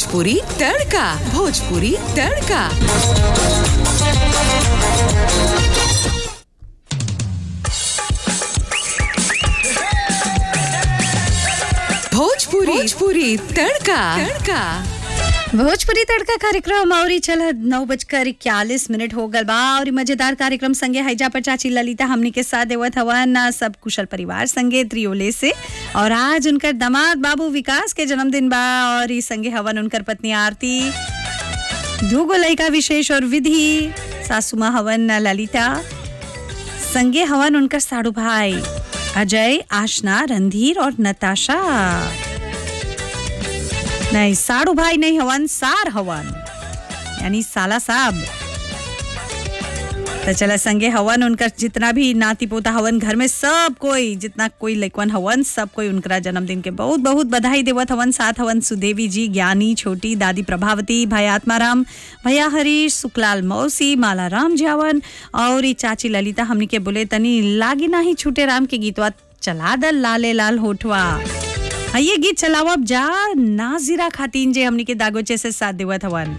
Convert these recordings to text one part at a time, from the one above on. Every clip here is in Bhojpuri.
भोजपुरी तड़का भोजपुरी तड़का भोजपुरी भोजपुरी तड़का तड़का भोजपुरी तड़का कार्यक्रम और चल नौ बजकर इक्यालीस मिनट हो गल बा और इ मजेदार कार्यक्रम संगे हैजा पर चाची ललिता हमनी के साथ देवत हवन सब कुशल परिवार संगे त्रियोले से और आज उनकर दामाद बाबू विकास के जन्मदिन बा और ई संगे हवन उनकर पत्नी आरती दूगो लड़का विशेष और विधि सासू माँ हवन ललिता संगे हवन उनकर साड़ू भाई अजय आशना रणधीर और नताशा नहीं साड़ू भाई नहीं हवन सार हवन यानी साला साहब तो चला संगे हवन उनका जितना भी नाती पोता हवन घर में सब कोई जितना कोई लइकवन हवन सब कोई उनका जन्मदिन के बहुत बहुत बधाई देवत हवन साथ हवन सुदेवी जी ज्ञानी छोटी दादी प्रभावती भाई आत्माराम भैया हरीश सुखलाल मौसी माला राम जी हवन और ई चाची ललिता हमनी के बोले तनी लागी नाही छूटे राम के गीतवा चला दल लाले लाल होठवा हाँ, ये गीत चलावब जा नाजिरा खातिन जे हमनी के दागोचे से साथ देवत हवन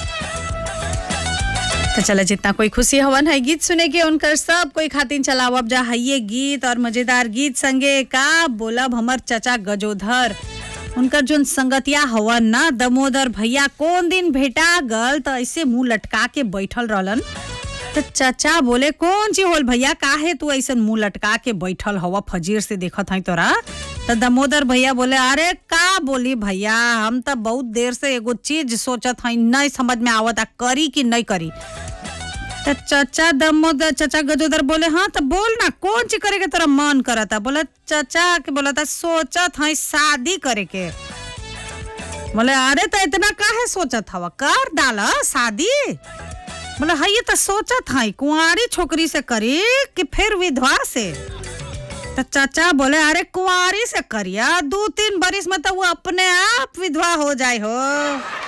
तो चला जितना कोई खुशी हवन है गीत सुने के उनकर सब कोई खातिन चलावब जा है ये गीत और मजेदार गीत संगे का बोलब हमर चचा गजोधर उनकर जोन संगतिया हवन ना दमोदर भैया कौन दिन भेटा गल तो ऐसे मुंह लटका के बैठल रहलन तो चचा बोले कौन ची होल भैया काहे तू ऐसे मुंह लटका के बैठल हवा फजीर से देखत हई तोरा तो दमोदर भैया बोले अरे का बोली भैया हम तो बहुत देर से एगो चीज सोचत हई नहीं समझ में आवता करी कि नहीं करी तो चचा दमोदर चचा गजोदर बोले हाँ तो बोल ना कौन ची करे के तोरा मन करता बोले चचा के बोला था सोचत हई शादी करे के बोले अरे तो इतना काहे सोचत हवा कर डाला शादी बोले हाँ ये तो सोचत हई कुंवारी छोकरी से करी कि फिर विधवा से तो चाचा बोले अरे कुंवारी से करिया दो तीन बरिस में तो वो अपने आप विधवा हो जाए हो